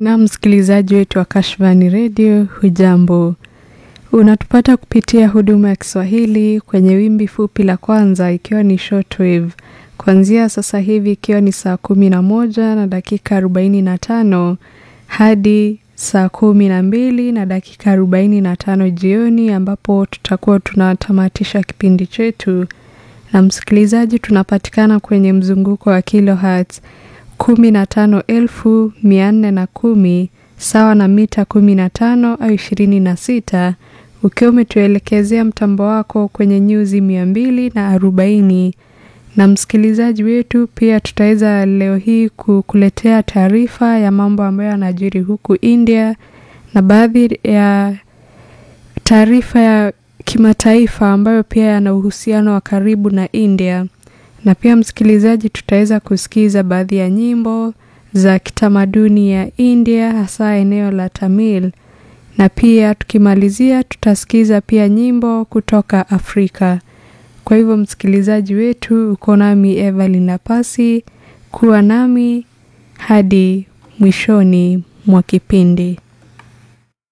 Na msikilizaji wetu wa Kashfani Radio, hujambo? Unatupata kupitia huduma ya Kiswahili kwenye wimbi fupi la kwanza, ikiwa ni shortwave kuanzia sasa hivi, ikiwa ni saa kumi na moja na dakika arobaini na tano hadi saa kumi na mbili na dakika arobaini na tano jioni, ambapo tutakuwa tunatamatisha kipindi chetu. Na msikilizaji, tunapatikana kwenye mzunguko wa kilohertz kumi na tano elfu mia nne na kumi sawa na mita kumi na tano au ishirini na sita ukiwa umetuelekezea mtambo wako kwenye nyuzi mia mbili na arobaini na msikilizaji wetu, pia tutaweza leo hii kukuletea taarifa ya mambo ambayo yanajiri huku India na baadhi ya taarifa ya kimataifa ambayo pia yana uhusiano wa karibu na India na pia msikilizaji, tutaweza kusikiza baadhi ya nyimbo za kitamaduni ya India, hasa eneo la Tamil, na pia tukimalizia, tutasikiza pia nyimbo kutoka Afrika. Kwa hivyo msikilizaji wetu, uko nami Evelyn Napasi, kuwa nami hadi mwishoni mwa kipindi.